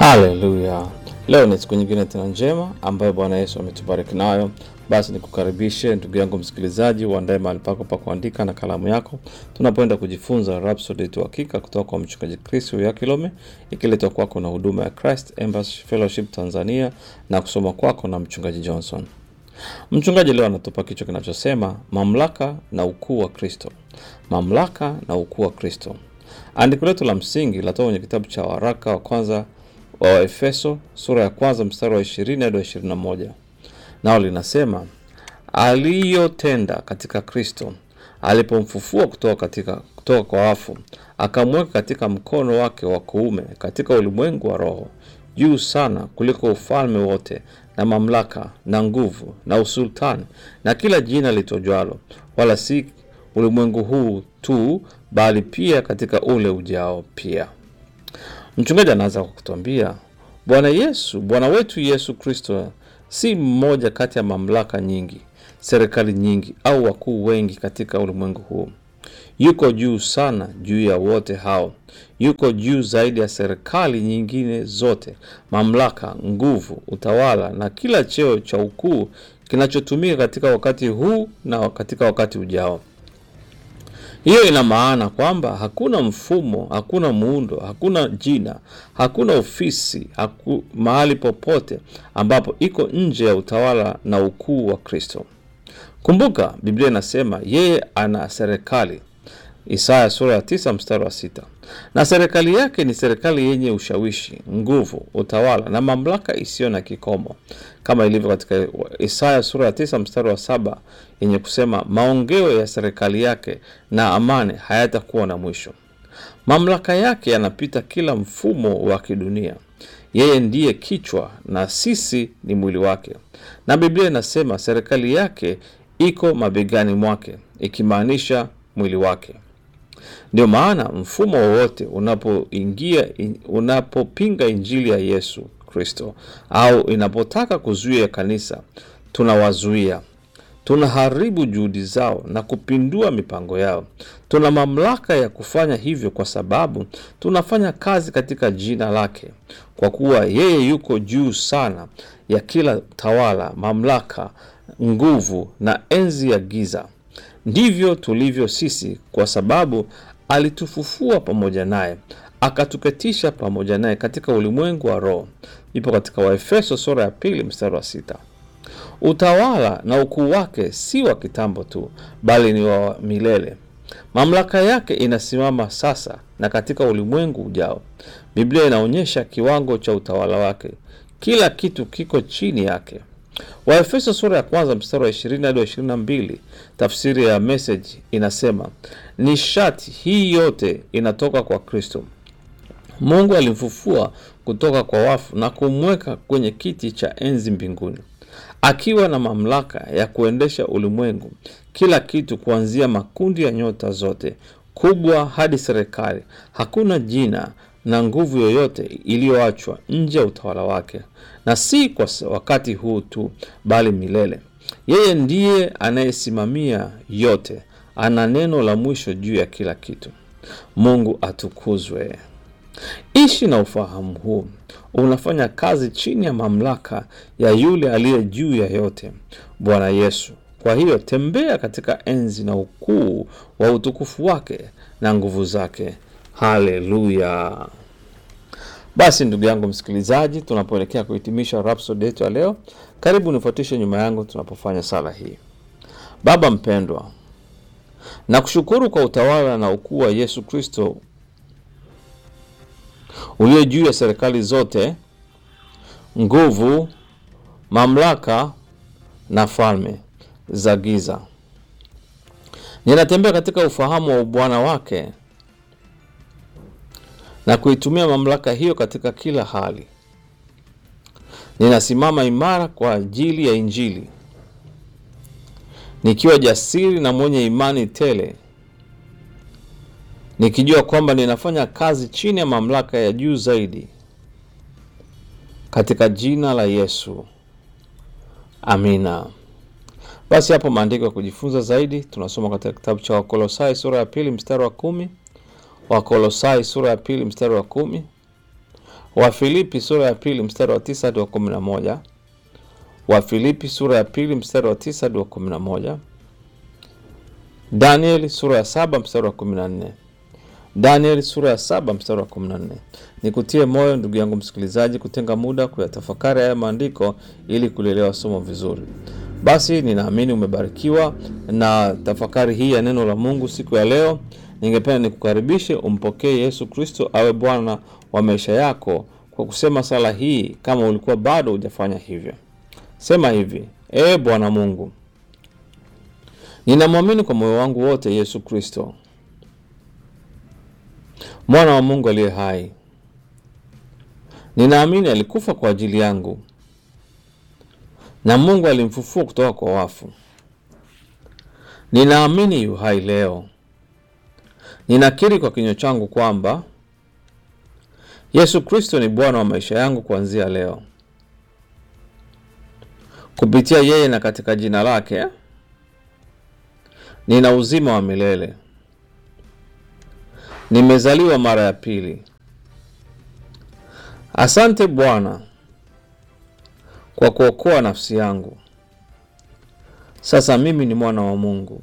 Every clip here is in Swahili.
Haleluya! Leo ni siku nyingine tena njema ambayo Bwana Yesu ametubariki nayo. Basi nikukaribishe ndugu yangu msikilizaji, uandae mahali pako pa kuandika na kalamu yako, tunapoenda kujifunza Rhapsody yetu hakika kutoka kwa mchungaji Chris Yakilome, ikiletwa kwako na huduma ya Christ Embassy Fellowship Tanzania na kusoma kwako na mchungaji Johnson. Mchungaji leo anatupa kichwa kinachosema mamlaka na ukuu wa Kristo. Mamlaka na ukuu wa Kristo. Andiko letu la msingi latoka kwenye kitabu cha waraka wa kwanza wa Waefeso sura ya kwanza mstari wa 20 hadi wa 21, nao linasema aliyotenda katika Kristo alipomfufua kutoka katika kutoka kwa wafu, akamweka katika mkono wake wa kuume katika ulimwengu wa roho, juu sana kuliko ufalme wote na mamlaka na nguvu na usultani na kila jina litojwalo, wala si ulimwengu huu tu, bali pia katika ule ujao pia. Mchungaji anaanza kwa kutuambia Bwana Yesu, Bwana wetu Yesu Kristo si mmoja kati ya mamlaka nyingi, serikali nyingi au wakuu wengi katika ulimwengu huu. Yuko juu sana juu ya wote hao, yuko juu zaidi ya serikali nyingine zote, mamlaka, nguvu, utawala na kila cheo cha ukuu kinachotumika katika wakati huu na katika wakati ujao. Hiyo ina maana kwamba hakuna mfumo, hakuna muundo, hakuna jina, hakuna ofisi haku, mahali popote ambapo iko nje ya utawala na ukuu wa Kristo. Kumbuka Biblia inasema yeye ana serikali, Isaya sura ya tisa mstari wa sita, na serikali yake ni serikali yenye ushawishi, nguvu, utawala na mamlaka isiyo na kikomo, kama ilivyo katika Isaya sura ya tisa mstari wa saba yenye kusema maongeo ya serikali yake na amani hayatakuwa na mwisho. Mamlaka yake yanapita kila mfumo wa kidunia. Yeye ndiye kichwa na sisi ni mwili wake, na Biblia inasema serikali yake iko mabegani mwake, ikimaanisha mwili wake. Ndio maana mfumo wowote unapoingia unapopinga injili ya Yesu Kristo au inapotaka kuzuia kanisa, tunawazuia, tunaharibu juhudi zao na kupindua mipango yao. Tuna mamlaka ya kufanya hivyo kwa sababu tunafanya kazi katika jina lake, kwa kuwa yeye yuko juu sana ya kila tawala, mamlaka, nguvu na enzi ya giza. Ndivyo tulivyo sisi, kwa sababu alitufufua pamoja naye akatuketisha pamoja naye katika ulimwengu wa roho. Ipo katika Waefeso sura ya pili mstari wa sita. Utawala na ukuu wake si wa kitambo tu, bali ni wa milele. Mamlaka yake inasimama sasa na katika ulimwengu ujao. Biblia inaonyesha kiwango cha utawala wake, kila kitu kiko chini yake. Waefeso sura ya kwanza mstari wa ishirini hadi wa ishirini na mbili tafsiri ya Message inasema nishati hii yote inatoka kwa Kristo. Mungu alimfufua kutoka kwa wafu na kumweka kwenye kiti cha enzi mbinguni, akiwa na mamlaka ya kuendesha ulimwengu, kila kitu, kuanzia makundi ya nyota zote kubwa hadi serikali. Hakuna jina na nguvu yoyote iliyoachwa nje ya utawala wake, na si kwa wakati huu tu, bali milele. Yeye ndiye anayesimamia yote, ana neno la mwisho juu ya kila kitu. Mungu atukuzwe. Ishi na ufahamu huu, unafanya kazi chini ya mamlaka ya yule aliye juu ya yote, Bwana Yesu. Kwa hiyo tembea katika enzi na ukuu wa utukufu wake na nguvu zake. Haleluya! Basi ndugu yangu msikilizaji, tunapoelekea kuhitimisha Rhapsody yetu ya leo, karibu nifuatishe nyuma yangu tunapofanya sala hii. Baba mpendwa, nakushukuru kwa utawala na ukuu wa Yesu Kristo ulio juu ya serikali zote, nguvu, mamlaka na falme za giza. Ninatembea katika ufahamu wa ubwana wake na kuitumia mamlaka hiyo katika kila hali. Ninasimama imara kwa ajili ya Injili, nikiwa jasiri na mwenye imani tele, nikijua kwamba ninafanya kazi chini ya mamlaka ya juu zaidi, katika jina la Yesu, amina. Basi hapo maandiko ya kujifunza zaidi tunasoma katika kitabu cha Wakolosai sura ya pili mstari wa kumi Wakolosai sura ya pili mstari wa kumi Wafilipi sura ya pili mstari wa tisa hadi wa kumi na moja Wafilipi sura ya pili mstari wa tisa hadi wa kumi na moja Danieli sura ya saba mstari wa kumi na nne Danieli sura ya saba mstari wa kumi na nne Nikutie moyo ndugu yangu msikilizaji, kutenga muda kuyatafakari haya maandiko ili kulielewa somo vizuri. Basi ninaamini umebarikiwa na tafakari hii ya neno la Mungu siku ya leo. Ningependa nikukaribishe umpokee Yesu Kristo awe Bwana wa maisha yako kwa kusema sala hii, kama ulikuwa bado hujafanya hivyo. Sema hivi: Ee Bwana Mungu, ninamwamini kwa moyo wangu wote Yesu Kristo, mwana wa Mungu aliye hai. Ninaamini alikufa kwa ajili yangu na Mungu alimfufua kutoka kwa wafu. Ninaamini yu hai leo. Ninakiri kwa kinywa changu kwamba Yesu Kristo ni Bwana wa maisha yangu kuanzia leo. Kupitia yeye na katika jina lake nina uzima wa milele. Nimezaliwa mara ya pili. Asante Bwana kwa kuokoa nafsi yangu. Sasa mimi ni mwana wa Mungu.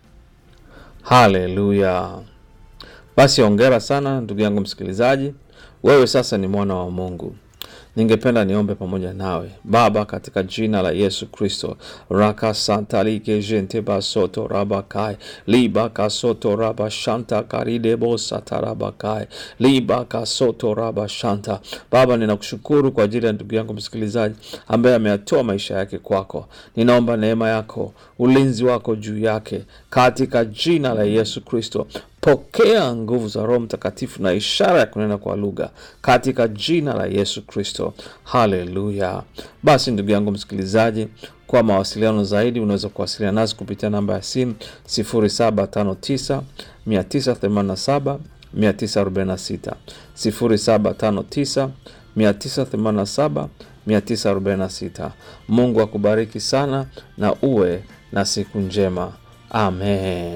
Haleluya! Basi ongera sana ndugu yangu msikilizaji, wewe sasa ni mwana wa Mungu. Ningependa niombe pamoja nawe. Baba, katika jina la Yesu Kristo, raka santalike jente basoto rabakai liba kasoto raba shanta karidebo satarabakai liba kasoto raba shanta. Baba, ninakushukuru kwa ajili ya ndugu yangu msikilizaji ambaye ameyatoa maisha yake kwako. Ninaomba neema yako, ulinzi wako juu yake katika jina la Yesu Kristo. Pokea nguvu za Roho Mtakatifu na ishara ya kunena kwa lugha katika jina la Yesu Kristo. Haleluya! Basi ndugu yangu msikilizaji, kwa mawasiliano zaidi unaweza kuwasiliana nasi kupitia namba ya simu 0759 987 946 0759 987 946. Mungu akubariki sana na uwe na siku njema. Amen.